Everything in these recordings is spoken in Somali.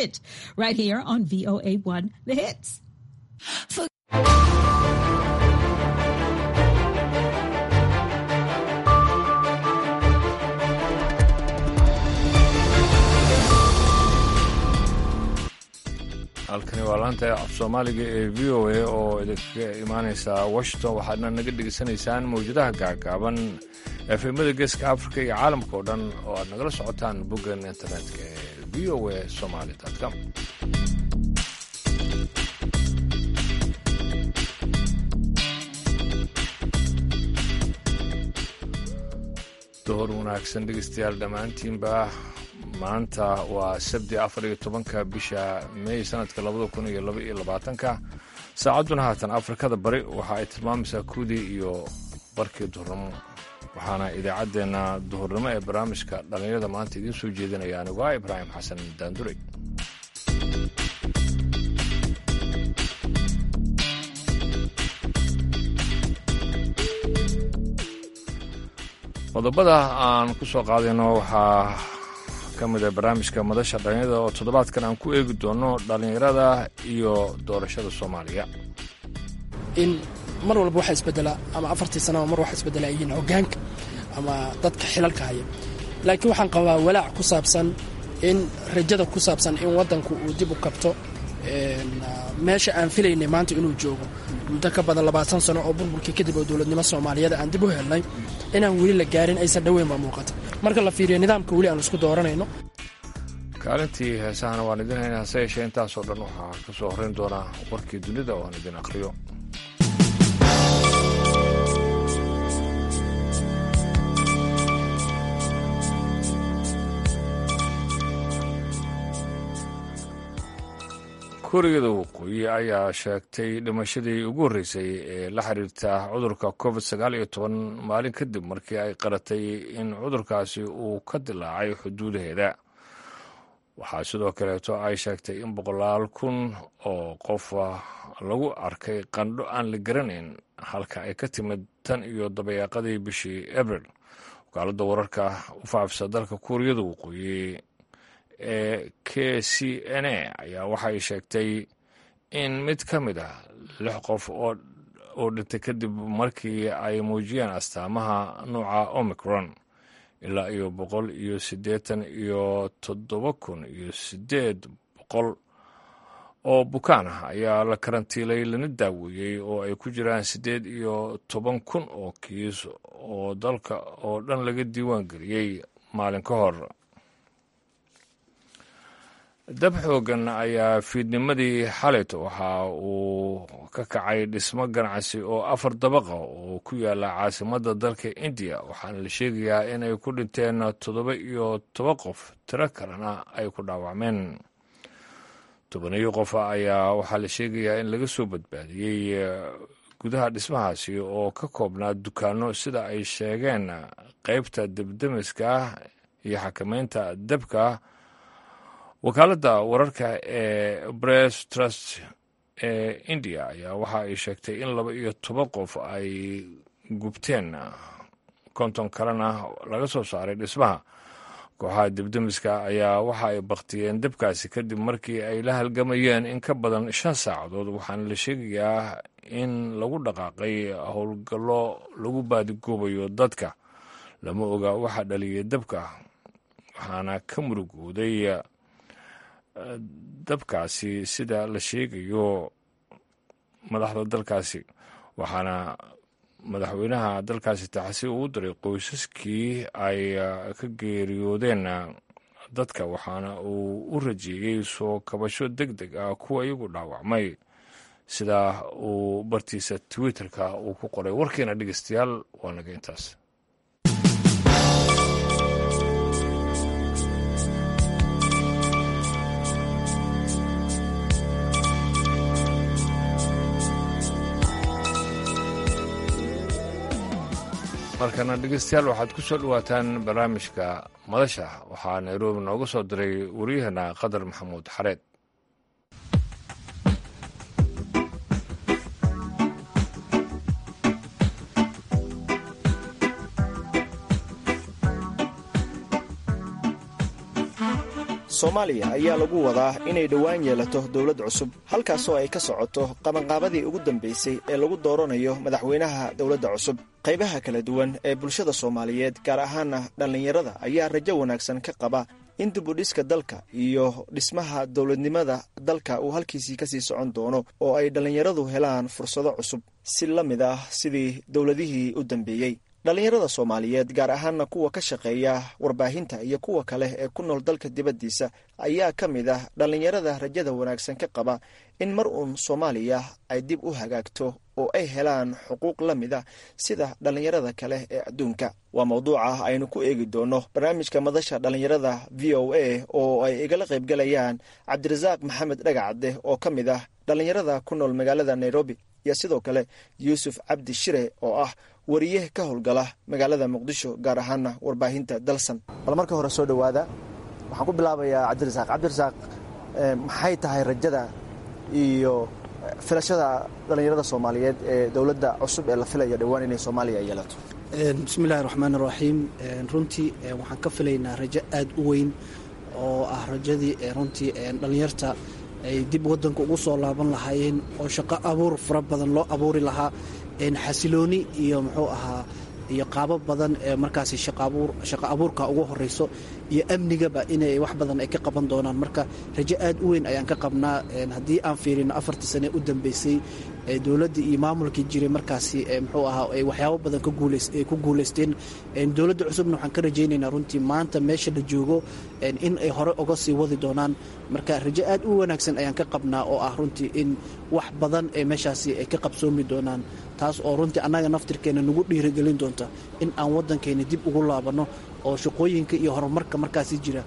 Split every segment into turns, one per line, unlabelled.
it right here on VOA1 The Hits.
halkani waa laanta af soomaaliga ee v o a oo idinkaga imaaneysa washington waxaadna naga dhegeysanaysaan mawjadaha gaagaaban efemada geeska africa iyo caalamka oo dhan oo aad nagala socotaan boggan internetka ee v o a somaly com dohor wanaagsan dhegeystayaal dhammaantiinba maanta waa sabti afar iyo tobanka bisha mey sanadka labada kun iyo laba iyo labaatanka saacadduna haatan afrikada bari waxa ay tilmaamaysaa kuudii iyo barkii duhurnimo waxaana idaacaddeenna duhurnimo ee barnaamijka dhallinyarada maanta idiin soo jeedinaya anigu ah ibraahim xasan daanduray qodobada aan ku soo qaadayno waxaa ka mid a barnaamijka madasha dhallinyarada oo toddobaadkan aan ku eegi doono dhallinyarada iyo doorashada soomaaliya
in mar walba waxa isbedela ama afartii sanaba mar waxa isbedela yihiin hogaanka ama dadka xilalka haya laakiin waxaan qabaa walaac ku saabsan in rajada ku saabsan in waddanku uu dib u kabto meesha aan filaynay maanta inuu joogo muddo ka badan labaatan sano oo burburkii kadib oo dowladnimo soomaaliyeed aan dib u helnay inaan weli la gaarin aysan dhoweyn baa muuqata marka la fiiriyo nidaamka weli aan isku dooranayno
kaalintii heesahana waan idin hayna hase yeeshee intaasoo dhan waxaa ka soo horrayn doonaa warkii dunida oo aan idin akhriyo kuuriyada waqooyi ayaa sheegtay dhimashadii ugu horreysay ee la xiriirta cudurka covid sagaal iyo toban maalin kadib markii ay qaratay in cudurkaasi uu ka dilaacay xuduudaheeda waxaa sidoo kaleeto ay sheegtay in boqolaal kun oo qof lagu arkay qandho aan la garanayn halka ay ka timid tan iyo dabayaaqadii bishii abril wakaaladda wararka u faafisa dalka kuuriyada waqooyi ee k c n a ayaa waxay sheegtay in mid ka mid ah lix qof oo dhintay kadib markii ay muujiyeen astaamaha nuuca omicron ilaa iyo boqol iyo siddeetan iyo toddoba kun iyo siddeed boqol oo bukaan ah ayaa la karantiilay lana daaweeyey oo ay ku jiraan siddeed iyo toban kun oo kiis oo dalka oo dhan laga diiwaan geliyey maalin ka hor dab xoogan ayaa fiidnimadii xalayto waxa uu ka kacay dhismo ganacsi oo afar dabaqa oo ku yaala caasimadda dalka indiya waxaana la sheegayaa inay ku dhinteen toddoba iyo toba qof tiro kalena ay ku dhaawacmeen tobaniyo qof ayaa waxaa la sheegayaa in laga soo badbaadiyey gudaha dhismahaasi oo ka koobnaa dukaano sida ay sheegeen qaybta debdemiska iyo xakameynta dabka wakaaladda wararka ee bress trust ee indiya ayaa waxa ay sheegtay in laba iyo toban qof ay gubteen konton kalena laga soo saaray dhismaha kooxaha debdemiska ayaa waxa ay baktiyeen dabkaasi kadib markii ay la halgamayeen in ka badan shan saacadood waxaana la sheegayaa in lagu dhaqaaqay howlgallo lagu baadigoobayo dadka lama oga waxa dhaliyay dabka waxaana ka murugooday dabkaasi sida la sheegayo madaxda dalkaasi waxaana madaxweynaha dalkaasi taxsi uu diray qoysaskii ay ka geeriyoodeen dadka waxaana uu u rajeeyey soo kabasho deg deg ah kuwa iyagu dhaawacmay sida uu bartiisa twitterka uu ku qoray warkiina dhegeystayaal waa naga intaas markana dhegeystayaal waxaad ku soo dhowaataan barnaamijka madasha waxaa nairobi nooga soo diray waryaheena qadar maxamuud xareed
soomaaliya ayaa lagu wadaa inay dhowaan yeelato dowlad cusub halkaasoo ay ka socoto qabanqaabadii ugu dambaysay ee lagu dooranayo madaxweynaha dowladda cusub qaybaha kala duwan ee bulshada soomaaliyeed gaar ahaana dhallinyarada ayaa rajo wanaagsan ka qaba in dibudhiska dalka iyo dhismaha dowladnimada dalka uu halkiisii kasii socon doono oo ay dhallinyaradu helaan fursado cusub si la mid ah sidii dowladihii u dambeeyey dhallinyarada soomaaliyeed gaar ahaana kuwa ka shaqeeya warbaahinta iyo kuwa kale ee ku nool dalka dibaddiisa ayaa ka mid ah dhallinyarada rajada wanaagsan ka qaba in mar uun soomaaliya ay dib u hagaagto oo ay helaan xuquuq la mid ah sida dhallinyarada kale ee adduunka waa mawduuca aynu ku eegi doono barnaamijka madasha dhallinyarada v o a oo ay igala qaybgalayaan cabdirasaaq maxamed dhagacadde oo ka mid ah dhallinyarada ku nool magaalada nairobi iyo sidoo kale yuusuf cabdi shire oo ah wariye ka howlgala magaalada muqdisho gaar ahaana warbaahinta dalsan bal marka hore soo dhowaada waxaan ku bilaabayaa cabdirasaaq cabdirasaaq maxay tahay rajada iyo filashada dhallinyarada soomaaliyeed ee dowladda cusub ee la filayo dhowaan inay soomaaliya yeelato
bismillahi raxmaan raxiim runtii waxaan ka filaynaa rajo aada u weyn oo ah rajadii runtii dhallinyarta ay dib wadanka ugu soo laaban lahaayeen oo shaqo abuur fara badan loo abuuri lahaa xasilooni iyo muxuu ahaa iyo qaabo badan ee markaasi shaqo abuurka ugu horeyso iyo amnigaba inay wax badan ay ka qaban doonaan marka rajo aad u weyn ayaan ka qabnaa haddii aan fiirino afartii sane u dambeysay dowladdii iyo maamulkii jiray markaasi muxuu ahaa ay waxyaabo badan ay ku guulaysteen dowladda cusubna waxaan ka rajaynaynaa runtii maanta meesha la joogo in ay hore uga sii wadi doonaan marka rajo aad u wanaagsan ayaan ka qabnaa oo ah runtii in wax badan ee meeshaasi ay ka qabsoomi doonaan taas oo runtii annaga naftirkeena nagu dhiirigelin doonta in aan waddankeena dib ugu laabanno oo shaqooyinka iyo horumarka markaasi jira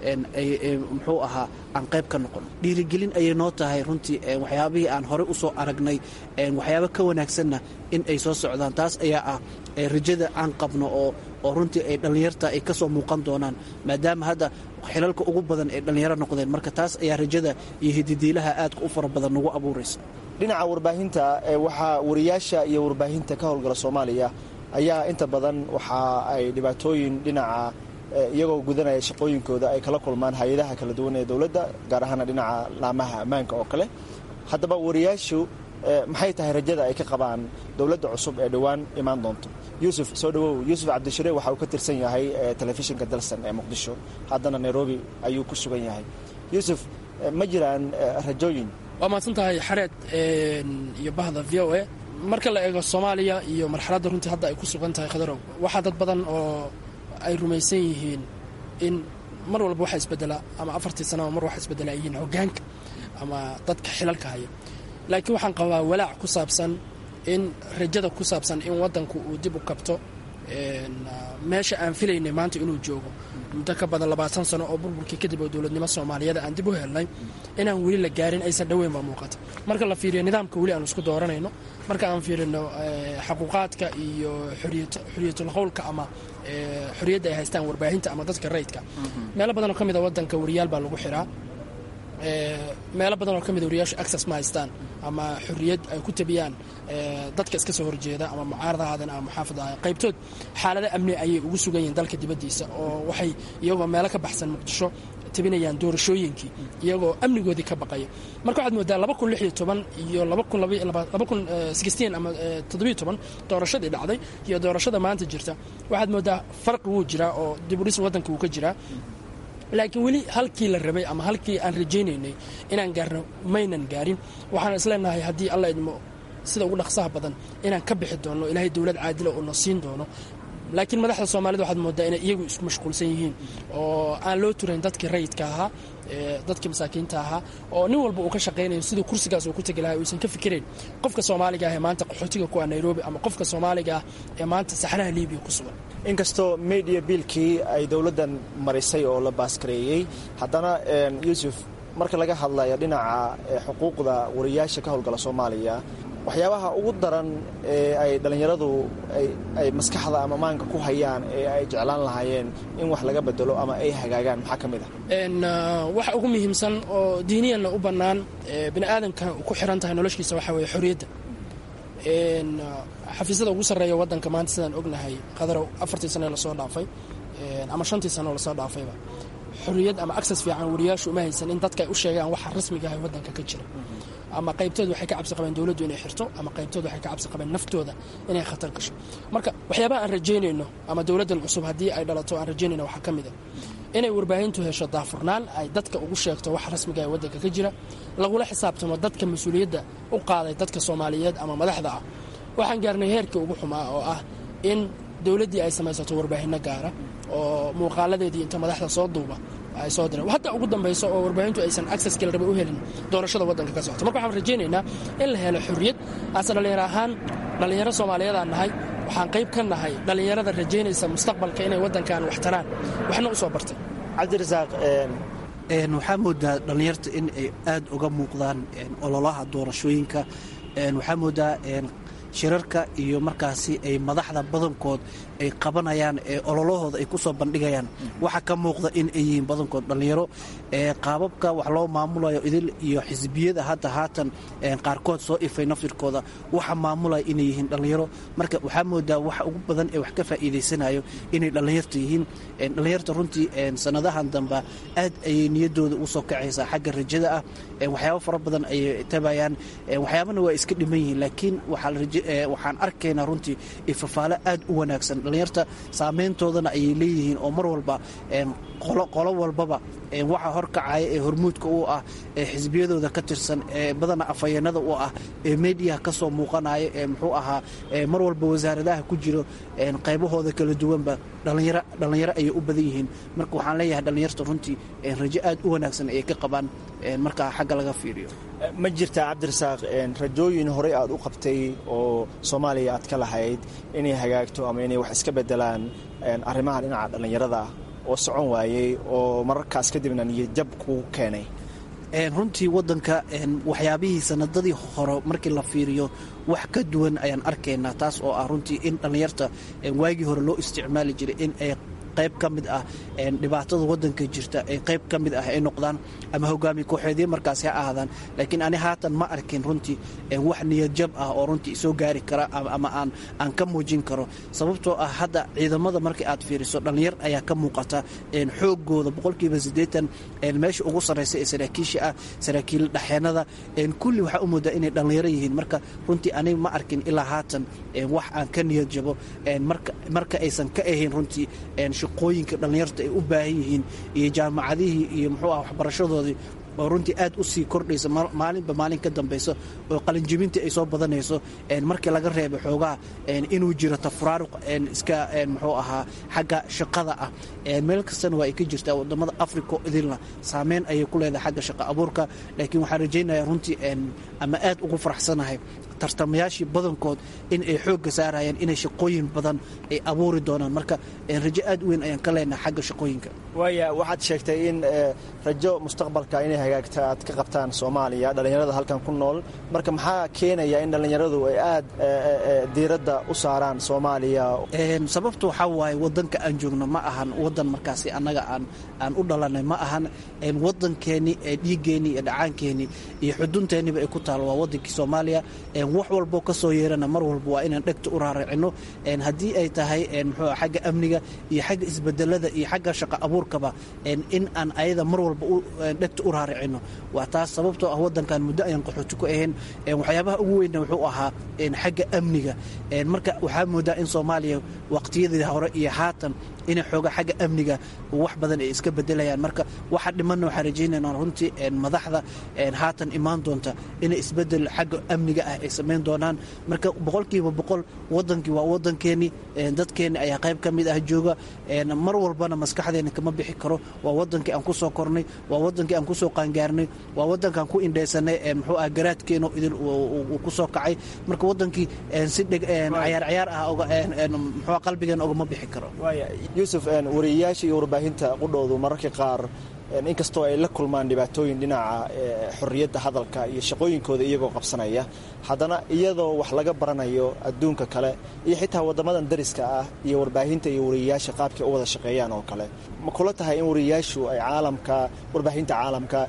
muxuu ahaa aan qayb ka noqon dhiirigelin ayay noo tahay runtii waxyaabihii aan horey usoo aragnay waxyaabo ka wanaagsanna in ay soo socdaan taas ayaa ah rajada aan qabno oo oo runtii ay dhallinyarta ay kasoo muuqan doonaan maadaama hadda xilalka ugu badan ay dhallinyaro noqdeen marka taas ayaa rajada iyo hididiilaha aadka u fara badan nagu abuuraysa
dhinaca warbaahinta waxaa wariyaasha iyo warbaahinta ka howlgala soomaaliya ayaa inta badan waxa ay dhibaatooyin dhinaca iyagoo gudanaya shaqooyinkooda ay kala kulmaan hay-adaha kala duwan ee dowladda gaar ahaana dhinaca laamaha ammaanka oo kale haddaba wariyaashu maxay tahay rajada ay ka qabaan dowladda cusub ee dhowaan imaan doonto yuusuf soo dhawow yuusuf cabdishire waxa uu ka tirsan yahay telefishinka dalsan ee muqdisho haddana nairobi ayuu ku sugan yahay yuusuf ma jiraan rajooyin
waa mahadsan tahay xareed iyo bahda v o a marka la eego soomaaliya iyo marxaladda runtii hadda ay ku sugan tahay khadarow waxaa dad badan oo ay rumaysan yihiin in mar walba waxa isbedela ama afartii sanaba mar waxa isbedela ay yihiin hogaanka ama dadka xilalka haya laakiin waxaan qabaa walaac ku saabsan in rajada ku saabsan in waddanku uu dib u kabto meesha aan filaynay maanta inuu joogo muddo ka badan labaatan sano oo burburkii kadib oo dowladnimo soomaaliyeed aan dib u helnay inaan weli la gaarin aysan dhoweyn baa muuqata marka la fiiriyo nidaamka weli aan isku dooranayno marka aan fiirino xaquuqaadka iyo xuriyatul qowlka ama xorriyadda ay haystaan warbaahinta ama dadka rayidka meelo badan oo ka mid a waddanka wariyaal baa lagu xiraa meelo badan oo ka mid a wariyaashu access ma haystaan ama xorriyad ay ku tabiyaan dadka iska soo horjeeda ama mucaarada ahaadeen ama muxaafid ahaadeen qaybtood xaalado amni ayay ugu sugan yihiin dalka dibaddiisa oo waxay iyagoo meelo ka baxsan muqdisho tabinayaan doorashooyinkii iyagoo amnigoodii ka baqaya marka waxaad moodaa laba kun lix iyo toban iyo laba kun laba kun sixteen ama toddobiyo toban doorashadii dhacday iyo doorashada maanta jirta waxaad moodaa farqi wuu jiraa oo dibudhis waddanka wuu ka jiraa laakiin weli halkii la rabay ama halkii aan rajaynaynay inaan gaarno maynan gaarin waxaan isleenahay haddii alla idmo sida ugu dhaqsaha badan inaan ka bixi doonno ilaahay dowlad caadila oo na siin doono laakiin madaxda soomaalida waxaad moodaa inay iyagu isku mashquulsan yihiin oo aan loo turayn dadkii rayidka ahaa dadkii masaakiinta ahaa oo nin walba uu ka shaqaynayo siduu kursigaas uu ku tegi lahaa uusan ka fikirayn qofka soomaaliga ah ee maanta qaxootiga ku ah nairobi ama qofka soomaaliga ah ee maanta saxraha libiya ku sugan
inkastoo media biilkii ay dowladdan marisay oo la baaskareeyey haddana yuusuf marka laga hadlayo dhinaca xuquuqda wariyaasha ka howlgala soomaaliya waxyaabaha ugu daran ee ay dhallinyaradu ay maskaxda ama maanka ku hayaan ee ay jeclaan lahaayeen in wax laga bedelo ama ay hagaagaan maxaa ka mid
ah waxa ugu muhiimsan oo diiniyanna u bannaan bini aadamka ku xiran tahay noloshiisa waxaa weeye xorriyadda xafiisyada ugu sarreeya waddanka maanta sidaan ognahay qadarow afartii sane lasoo dhaafay ama shantii sano lasoo dhaafayba xorriyad ama access fiican wariyaashu uma haysan in dadka ay u sheegaan waxa rasmiga ah waddanka ka jira ama qaybtood waxay ka cabsi qabeen dowladdu inay xirto ama qaybtood waxay ka cabsi qabeen naftooda inay khatar gasho marka waxyaabaha aan rajaynayno ama dowladdan cusub haddii ay dhalato aan rajaynayno waxaa ka mid a inay warbaahintu hesho daafurnaan ay dadka ugu sheegto wax rasmiga ee waddanka ka jira lagula xisaabtamo dadka mas-uuliyadda u qaaday dadka soomaaliyeed ama madaxda ah waxaan gaarnay heerkii ugu xumaa oo ah in dowladdii ay samaysato warbaahinno gaara oo muuqaaladeedii inta madaxda soo duuba ay soo direen hadda ugu dambayso oo warbaahintu aysan accesskii la rabay u helin doorashada waddanka ka socota marka waxaan rajaynaynaa in la helo xorriyad aase dhallinyaro ahaan dhallinyaro soomaaliyeedaan nahay waxaan qayb ka nahay dhallinyarada rajaynaysa mustaqbalka inay waddankan wax taraan waxna u soo bartay
cabdirasaaq
waxaa moodaa dhallinyarta in ay aada uga muuqdaan ololaha doorashooyinka waxaa moodaa shirarka iyo markaasi ay madaxda badankood ay qabanayaan ee ololahooda ay ku soo bandhigayaan waxaa ka muuqda in ay yihiin badankood dhallinyaro qaababka wax loo maamulayo idil iyo xisbiyada hadda haatan qaarkood soo ifay naftirkooda waxa maamulaya inay yihiin dhallinyaro marka waxaa moodaa waxa ugu badan ee wax ka faa'iidaysanayo inay dhallinyarta yihiin dhallinyarta runtii sanadahan dambe aad ayay niyadooda usoo kacaysaa xagga rajada ah waxyaabo fara badan ayay tabayaan waxyaabana waa iska dhiman yihiin laakiin waxaan arkaynaa runtii ifafaalo aad u wanaagsan dhallinyarta saameyntoodana ayay leeyihiin oo mar walba qolo walbaba waxa horkacaya ee hormuudka u ah ee xisbiyadooda ka tirsan ee badana afhayeenada u ah ee mediaha ka soo muuqanaya ee muxuu ahaa mar walba wasaaradaha ku jiro qaybahooda kala duwanba dhallinyaro ayay u badan yihiin marka waxaan leeyahay dhallinyarta runtii rajo aad u wanaagsan ayay ka qabaan marka xagga laga fiiriyo
ma jirtaa cabdirasaaq rajooyin horey aad u qabtay oo soomaaliya aad ka lahayd inay hagaagto ama inay wax iska bedelaan arrimaha dhinaca dhallinyarada oo socon waayey oo mararkaas kadibna niyadjab kuu keenay
runtii wadanka waxyaabihii sanadadii hore markii la fiiriyo wax ka duwan ayaan arkaynaa taas oo ah runtii in dhallinyarta waagii hore loo isticmaali jiray in ay qayb ka mid ah dhibaatada wadanka jirta ay qayb ka mid ah ay noqdaan ama hogaamiye kooxeedyo markaasi ha ahaadaan laakiin ani haatan ma arkin runtii wax niyadjab ah oo runtii isoo gaari kara ama aan aan ka muujin karo sababtoo ah hadda ciidamada markii aad fiiriso dhallinyar ayaa ka muuqata xoogooda boqolkiiba siddeetan meesha ugu sarraysa ee saraakiisha ah saraakiil dhaxeenada kulli waxaa u moodaa inay dhallinyaro yihiin marka runtii aniga ma arkin ilaa haatan wax aan ka niyad jabo marka aysan ka ahayn runtii shaqooyinka dhallinyarta ay u baahan yihiin iyo jaamacadihii iyo muxuu ah waxbarashadoodii oo runtii aad u sii kordhaysa maalinba maalin ka dambayso oo qalinjibintii ay soo badanayso markii laga reebay xoogaha inuu jiro tafuraaruq iska muxuu ahaa xagga shaqada ah meel kastana waa ay ka jirtaa wadamada africa idilna saameyn ayay ku leedahay xagga shaqo abuurka laakiin waxaan rajaynaya runtii ama aad ugu faraxsanahay tartamayaashii badankood in ay xoogga saarayaan inay shaqooyin badan ay abuuri doonaan marka rajo aad u weyn ayaan ka leenahay xagga shaqooyinka
waaya waxaad sheegtay in rajo mustaqbalka inay hagaagta aad ka qabtaan soomaaliya dhallinyarada halkan ku nool marka maxaa keenaya in dhallinyaradu ay aad diiradda u saaraan soomaaliya
sababta waxaa waaye wadanka aan joogno ma ahan wadan markaasi annaga aan aan u dhalanay ma ahan wadankeeni dhiiggeenii iyo dhacaankeenii iyo xudunteeniba ay ku taalo waa wadankii soomaaliya wax walboo ka soo yeerana mar walba waa inaan dhegta u raaricino haddii ay tahay muxuu xagga amniga iyo xagga isbedelada iyo xagga shaqo abuurkaba in aan ayada mar walba dhegta u raaricino waa taas sababtoo ah wadankan muddo ayaan qaxooti ku ahayn waxyaabaha ugu weynna wuxuu ahaa xagga amniga marka waxaa moodaa in soomaaliya waqtiyadii hore iyo haatan inay xooga xagga amniga wax badan ay iska bedelayaan marka waxa dhimanna waxaan rajaynayna runtii madaxda haatan imaan doonta inay isbedel xagga amniga ah ay samayn doonaan marka boqolkiiba boqol wadankii waa wadankeeni dadkeeni ayaa qayb ka mid ah jooga mar walbana maskaxdeena kama bixi karo waa wadankii aan kusoo kornay waa wadankii aan kusoo qaangaarnay waa wadankaan ku indhaysanay muxuu ah garaadkeeno idin uu kusoo kacay marka wadankii si dheg cayaar cayaar ah muxuu qalbigeena ogama bixi karo
yuusuf wariyayaasha iyo warbaahinta qudhoodu mararka qaar inkastoo ay la kulmaan dhibaatooyin dhinaca xorriyadda hadalka iyo shaqooyinkooda iyagoo qabsanaya haddana iyadoo wax laga baranayo adduunka kale iyo xitaa waddamadan dariska ah iyo warbaahinta iyo wariyayaasha qaabkay u wada shaqeeyaan oo kale ma kula tahay in wariyayaashu ay caalamka warbaahinta caalamka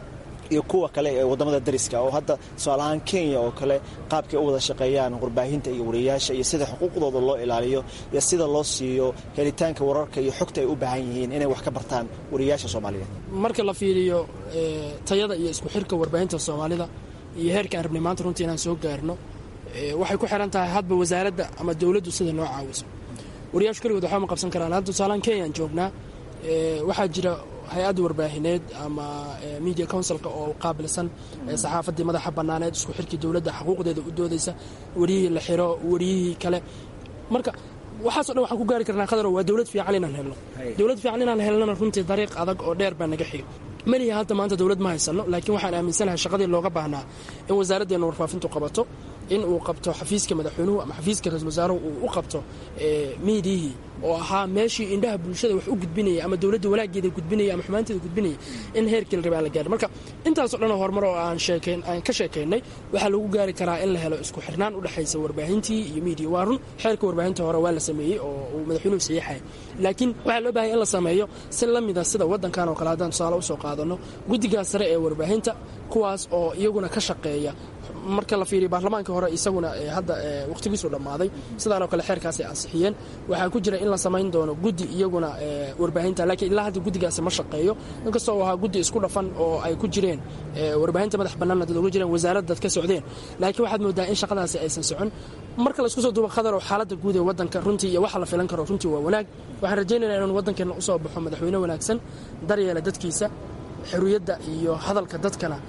iyo kuwa kale ee wadamada dariska oo hadda tusaalahaan kenya oo kale qaabkay u wada shaqeeyaan warbaahinta iyo wariyaasha iyo sida xuquuqdooda loo ilaaliyo iyo sida loo siiyo helitaanka wararka iyo xogta ay u baahan yihiin inay wax ka bartaan wariyaasha soomaaliyeed
marka la fiiriyo tayada iyo isku xirka warbaahinta soomaalida iyo heerka aan rabnay maanta runtii inaan soo gaarno waxay ku xiran tahay hadba wasaaradda ama dowladdu sida noo caawiso wariyaashu keligood waxba ma qabsan karaan hadda tusaalaan kenyaan joognaa waxaa jira hay-adda warbaahineed ama media councilka oo qaabilsan saxaafaddii madaxa bannaaneed isku xirkii dowladda xuquuqdeeda u doodaysa wariyihii la xiro wariyihii kale marka waxaaso dhan waxaan ku gaari karnaa qadaro waa dowlad fiican inaan helno dowlad fiican inaan helnona runtii dariiq adag oo dheer baa naga xiga malihi hadda maanta dowlad ma haysano laakiin waxaan aaminsanahay shaqadii looga baahnaa in wasaaraddeena warfaafintu qabato in uu qabto xafiiska madaxweynuhu ama xafiiska ra-isul wasaaruhu uu u qabto miidiyihii oo ahaa meeshii indhaha bulshada wax u gudbinaya ama dowladda walaageeda gudbinaya ama xumaanteeda gudbinaya in heerkii la rabay aan la gaarin marka intaasoo dhan horumar oo aan sheekayn aan ka sheekaynay waxaa lagu gaari karaa in la helo isku xirnaan u dhexaysa warbaahintii iyo miidiya waa run xeerka warbaahinta hore waa la sameeyey oo uu madaxweynuhu saxiixaya laakiin waxaa loo baahaya in la sameeyo si la mida sida waddankan oo kale haddaan tusaale usoo qaadano guddigaas sare ee warbaahinta kuwaas oo iyaguna ka shaqeeya marka la fiiriyo baarlamaanka hore isaguna hadda wakhtigiisu dhammaaday sidaanoo kale xeerkaasay ansixiyeen waxaa ku jira in la samayn doono guddi iyaguna warbaahinta laakiin ilaa hadda guddigaasi ma shaqeeyo inkastoo uu ahaa guddi isku dhafan oo ay ku jireen warbaahinta madax bannaanna dad uga jireen wasaaradda dad ka socdeen laakiin waxaad moodaa in shaqadaasi aysan socon marka la isku soo duuba qadar oo xaaladda guud ee waddanka runtii iyo waxa la filan karo runtii waa wanaag waxaan rajaynaynaa inuu waddankeenna usoo baxo madaxweyne wanaagsan daryeela dadkiisa xorriyadda iyo hadalka dadkana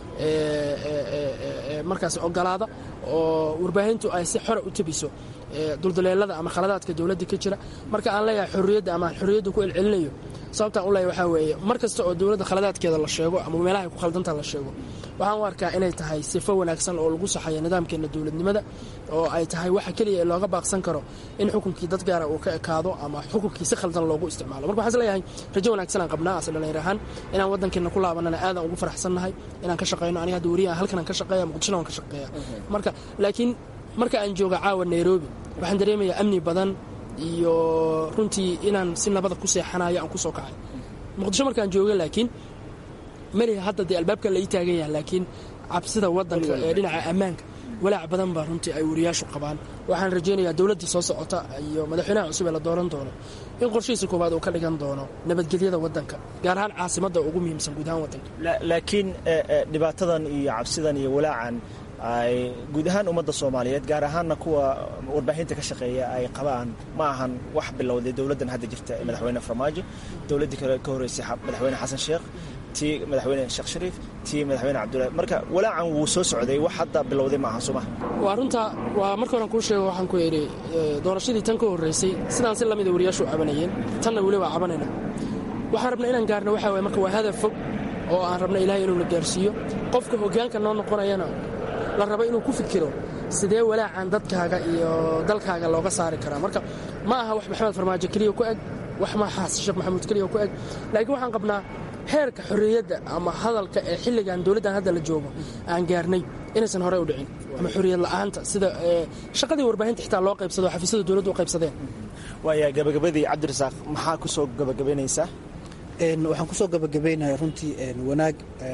markaas ogolaada oo warbaahintu ay si xora u tabiso duldaleelada ama khaladaadka dowladda ka jira marka aan leeyahay xorriyadda ama xorriyadda ku celcelinayo sababtaan u leeyahay waxaa weeye mar kasta oo dowladda khaladaadkeeda la sheego ama meelaha ay ku khaldantaa la sheego waxaan u arkaa inay tahay sifo wanaagsan oo lagu saxayo nidaamkeenna dowladnimada oo ay tahay waxa keliya ee looga baaqsan karo in xukunkii dad gaara uu ka ekaado ama xukunkii si khaldan loogu isticmaalo marka waxaan is leeyahay rajo wanaagsan aan qabnaa ase dhallinyar ahaan inaan waddankeenna ku laabanana aadaan ugu faraxsannahay inaan ka shaqayno aniga hadda weriyahan halkan aan ka shaqeeya muqdishona waan ka shaqeeya marka laakiin marka aan jooga caawa nairobi waxaan dareemayaa amni badan iyo runtii inaan si nabada ku seexanayo aan ku soo kacay muqdisho markaan jooga laakiin meliha hadda dee albaabka la ii taagan yaha laakiin cabsida waddanka ee dhinaca ammaanka walaac badan baa runtii ay wariyaashu qabaan waxaan rajaynayaa dowladda soo socota iyo madaxweynaha cusub ee la dooran doono in qorshihiisa koowaad uu ka dhigan doono nabadgelyada waddanka gaar ahaan caasimadda ugu muhiimsan guud ahaan waddanka
laakiin dhibaatadan iyo cabsidan iyo walaacan ay guud ahaan ummadda soomaaliyeed gaar ahaanna kuwa warbaahinta ka shaqeeya ay qabaan ma ahan wax bilowday dowladdan hadda jirta ee madaxweyne farmaajo dowladdii kale ka horreysay madaxweyne xasan sheekh tii madaxweyne sheekh shariif tii madaxweyne cabdullahi marka walaacan wuu soo socday wax hadda bilowday maaha soo maha
waa runta waa marka horan kuu sheego waxaan ku idhi doorashadii tan ka horreysay sidaan si lamida wariyaashu cabanayeen tanna weli waa cabanayna waxaan rabna inaan gaarno waxaa waye marka waa hadaf fog oo aan rabna ilaahay inuu na gaarsiiyo qofka hoggaanka noo noqonayana la rabo inuu ku fikiro sidee walaacan dadkaaga iyo dalkaaga looga saari karaa marka ma aha wax maxamed farmaajo keliya ku eg wax ma xasan sheekh maxamuud keliya ku eg laakiin waxaan qabnaa heerka xorriyadda ama hadalka ee xilligan dowladdan hadda la joogo aan gaarnay inaysan horey u dhicin ama xorriyad la'aanta sida shaqadii warbaahinta xitaa loo qaybsado xafiisyada dowladdu u qaybsadeen
waaya gabagabadii cabdirasaaq maxaa ku soo gabagabaynaysaa
waxaan kusoo gabagabaynaya runtii wanaag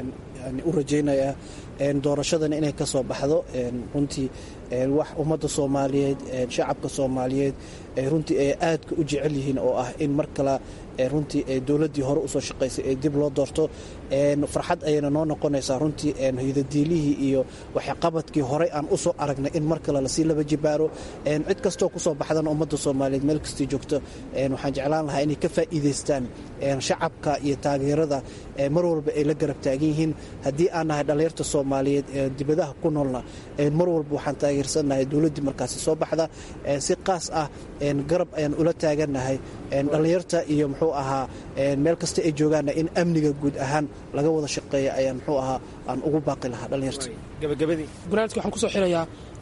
u rajaynaya doorashadan inay ka soo baxdo runtii wax ummadda soomaaliyeed shacabka soomaaliyeed runtii ay aadka u jecel yihiin oo ah in mar kale runtii dowladdii hore usoo shaqaysay ee dib loo doorto farxad ayayna noo noqonaysaa runtii hidadiilihii iyo waxqabadkii horey aan usoo aragnay in mar kale lasii laba jibaaro cid kastoo kusoo baxdana ummadda soomaaliyeed meel kastii joogto waxaan jeclaan lahaa inay ka faa'iidaystaan shacabka iyo taageerada mar walba ay la garab taagan yihiin haddii aan nahay dhallinyarta soomaaliyeed ee dibadaha ku noolna mar walba waxaan taageersannahay dowladdii markaasi soo baxda si qaas ah garab ayaan ula taagannahay dhallinyarta iyo muxuu ahaa meel kasta ay joogaanna in amniga guud ahaan laga wada shaqeeya ayaan muxuu ahaa aan ugu baaqi lahaa dhallinyarta
gabagabadii
gunaanadka waxaan kusoo xirayaa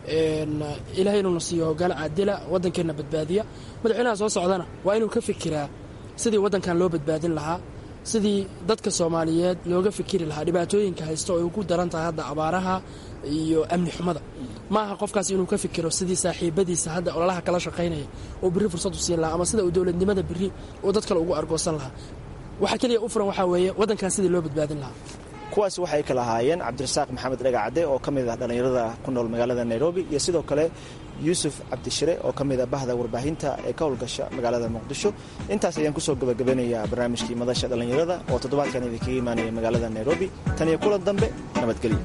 ilaahay inuuna siiyo hoggaan caadila waddankeenna badbaadiya madaxweynaha soo socdana waa inuu ka fikiraa sidii waddankan loo badbaadin lahaa sidii dadka soomaaliyeed looga fikiri lahaa dhibaatooyinka haysta oo ay ugu daran tahay hadda abaaraha iyo amni xumada ma aha qofkaas inuu ka fikiro sidii saaxiibadiisa hadda ololaha kala shaqaynaya oo birri fursad u siin lahaa ama sida uu dowladnimada birri oo dad kale ugu argoosan lahaa waxaa keliya u furan waxaa weeye waddankan sidii loo badbaadin lahaa
kuwaas waxay kala ahaayeen cabdirasaaq maxamed dhagacadde oo ka mid ah dhallinyarada ku nool magaalada nairobi iyo sidoo kale yuusuf cabdishire oo ka mid ah bahda warbaahinta ee ka howlgasha magaalada muqdisho intaas ayaan kusoo gabagabanayaa barnaamijkii madasha dhallinyarada oo toddobaadkan idinkaga imaanaya magaalada nairobi tan iyo kulan dambe nabadgelyo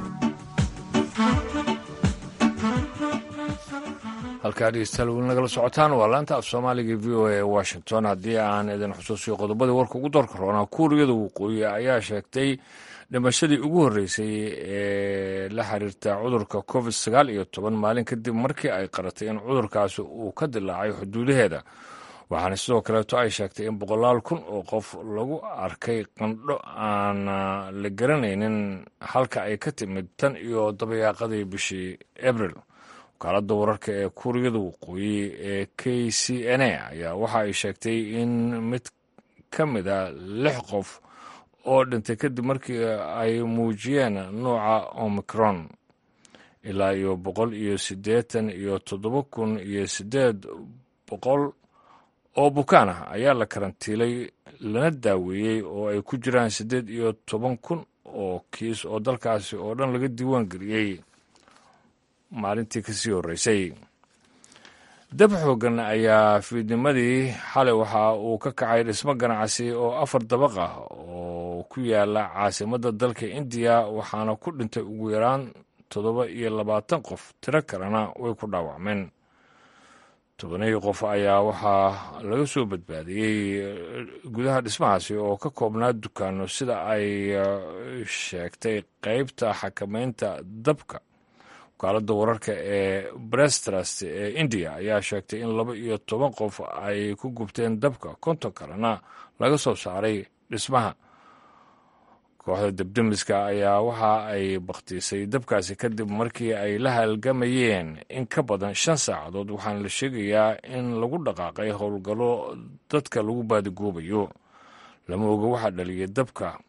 halkaa dhegeystayaal weli nagala socotaan waa laanta af soomaaliga v o a washington haddii aan idin xusuusiyo qodobadii warka ugu doorka roonaa kuuriyada waqooyi ayaa sheegtay dhimashadii ugu horreysay ee la xiriirta cudurka covid sagaal iyo toban maalin kadib markii ay qaratay in cudurkaasi uu ka dilaacay xuduudaheeda waxaana sidoo kaleeto ay sheegtay in boqolaal kun oo qof lagu arkay qandho aan la garanaynin halka ay ka timid tan iyo dabayaaqadii bishii abril wakaaladda wararka ee kuuriyada waqooyi ee k c n a ayaa waxa ay sheegtay in mid ka mid a lix qof oo dhintay kadib markii ay muujiyeen nuuca omicron ilaa iyo boqol iyo siddeetan iyo toddoba kun iyo siddeed boqol oo bukaan ah ayaa la karantiilay lana daaweeyey oo ay ku jiraan siddeed iyo toban kun oo kiis oo dalkaasi oo dhan laga diiwaan geliyey maalintii kasii horreysay dab xoogan ayaa fiidnimadii xalay waxa uu ka kacay dhismo ganacsi oo afar dabaq ah oo ku yaala caasimadda dalka indiya waxaana ku dhintay ugu yaraan toddoba iyo labaatan qof tiro kalena way ku dhaawacmeen tobanihii qof ayaa waxaa laga soo badbaadiyey gudaha dhismahaasi oo ka koobnaa dukaano sida ay sheegtay qeybta xakameynta dabka wakaaladda wararka ee brestrust ee indiya ayaa sheegtay in laba iyo toban qof ay ku gubteen dabka konton kalena laga soo saaray dhismaha kooxda debdemiska ayaa waxa ay bakhtiisay dabkaasi kadib markii ay la halgamayeen in ka badan shan saacadood waxaana la sheegayaa in lagu dhaqaaqay howlgallo dadka lagu baadigoobayo lama oga waxaa dhaliyay dabka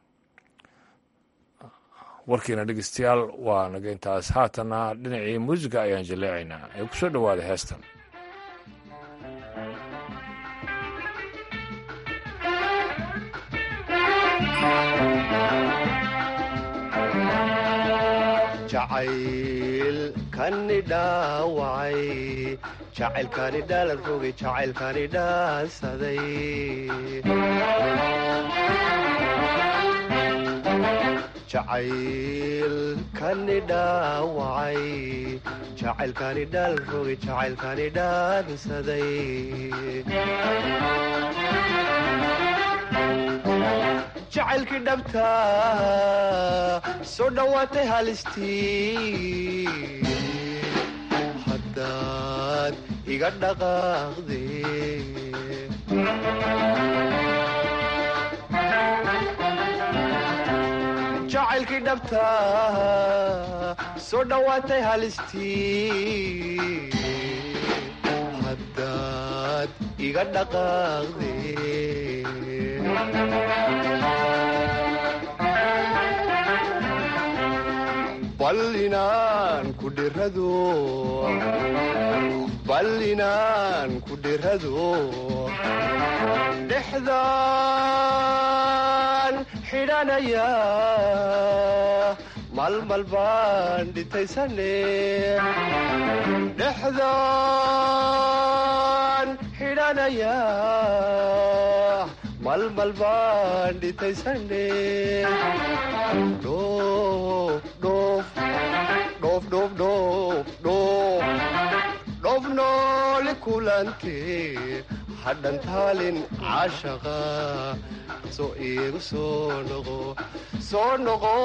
warkiina dhegeystayaal waa naga intaas haatana dhinacii muusiga ayaan jaleecaynaa ee ku soo dhowaada heestan
jacaylkani dhaawacay jacaylkani dhaalan rogay jacaylkani dhaansaday jacaylkani dhaawacay jacaylkani dhaal rogay jacaylkani dhaansaday jacaylkii dhabta soo dhowaatay halistii haddaad iga dhaqaaqde jacaylkii dhabta soo dhowaatay halistii haddaad iga dhaqaaqde bal inaan ku dhirado bal inaan ku dhirado dhexdaan xidhanaya malmal baan dhitaysane dhexdaan xidhanaya malmal baan dhitaysane dhoof noole kulante hadhan taalin caashaqa soo iigu soo noqo soo noqo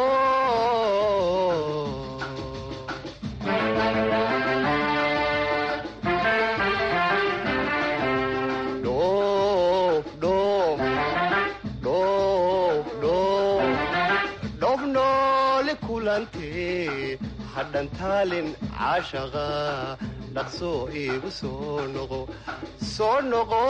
dhoof noole kulante hadhan taalin caashaqa dhaqsoo iigu soo noqo soo noqo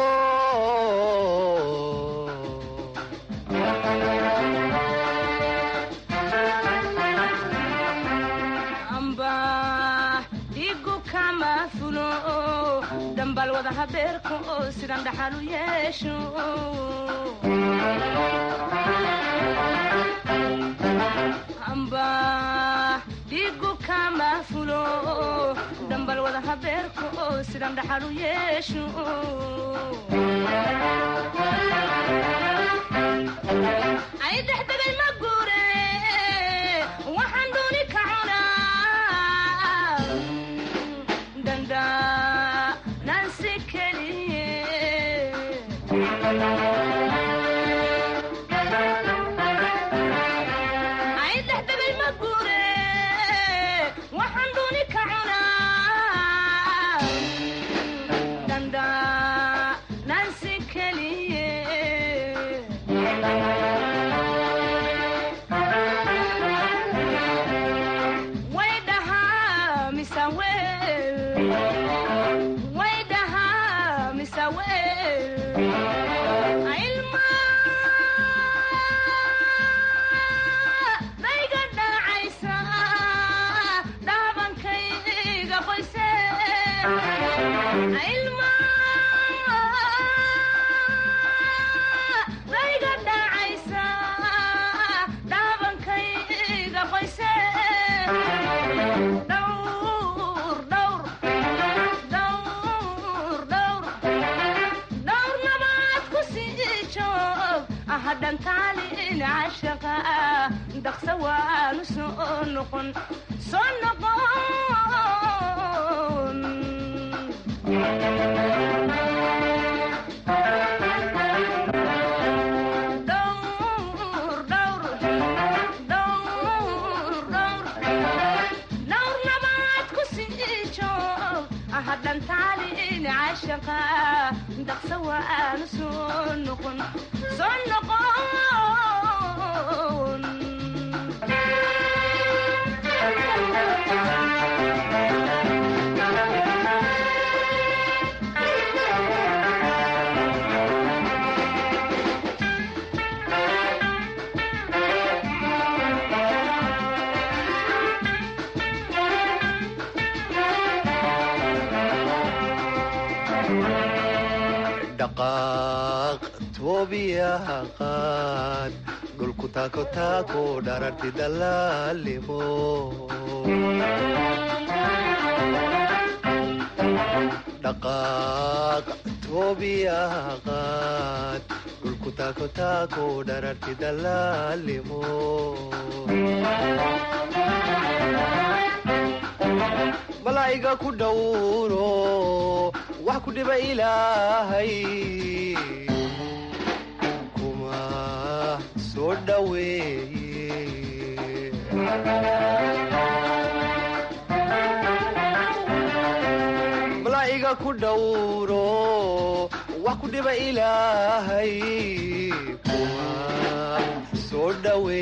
amba dhigu kama fulo dhambal wada habeerka oo sidan dhaxal u yeesho amba dhiigu kama fulo dhambal wada habeerka oo sidan dhaxal u yeesho ay dexdegay ma guure waxaan dooni ka cunaa danda nansi keliye ay dexdegay ma guure waxaan dooni ka cunaa danda nansi keliye way dhahaa mise wel way dhahaa mise wel ilma dayga dhacaysa dhaabankayga qoyse ilma dayga dhacaysa dhaabankayga qoyse dhowr dhowr dhowr dhowr dhowr nabaad ku sii joog ahadhantaalin cashaqa dhaqsa waanu soo noqon soo noqon dhowr dhowr dhowr dhowr dhowr nabaad ku sii joog ahadhantaalin cashaqa dhaqsa waanu soo noqon soo noqon
dhaqaaq toobiyaha qaad dhulku taako taako dhararti dalaalimo dhaqaaq toobiyaha qaad dhulku taako taako dhararti dalaalimo malaa'iga ku dhowro wax ku dhiba ilaahay kuma soo dhoweeye malaa'iga ku dhowro wax ku dhiba ilaahay kuma soo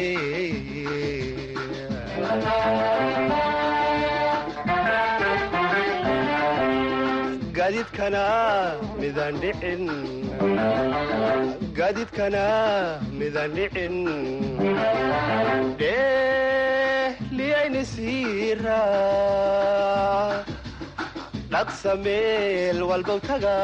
dhoweeye gaadiidkana midaan dhicin gaadiidkana midaan dhicin dheeliyayni siira dhaqsa meel walbow taga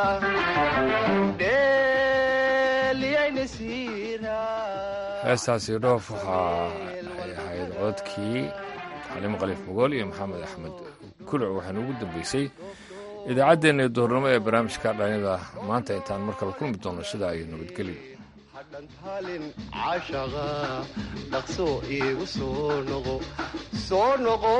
dheeliyayni siira
heestaasi dhoof waxaa ay ahayd cododkii xaliimo khaliif mogool iyo maxamed axmed kuluc waxaana ugu dambeysay idaacaddeenna duhurnimo ee barnaamijka dhalinyada maanta intaan mar kale kulmi doono sida ay nabadgelyo
hadhantaalin cashaqa dhaqso iigu soo noqo soo noqo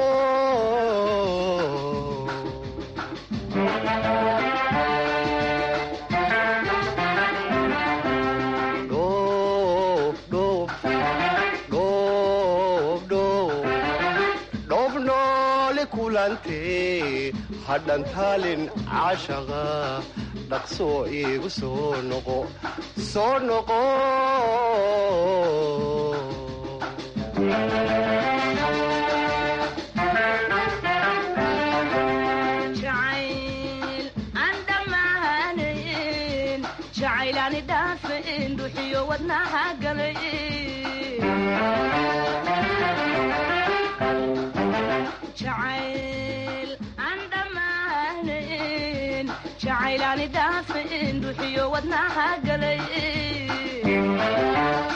dhoof dhoof dhoof dhoof dhoof noole kulantee hadhantaalin cashaqa dhaqso iigu soo noqo soo noqo
jacayl aan dhammaanayn jacaylaani dhaafin dhuxiyo wadnaha galay jacayl aan dhammaanayn jacaylaani dhaafin ruuxiyo wadnaha galay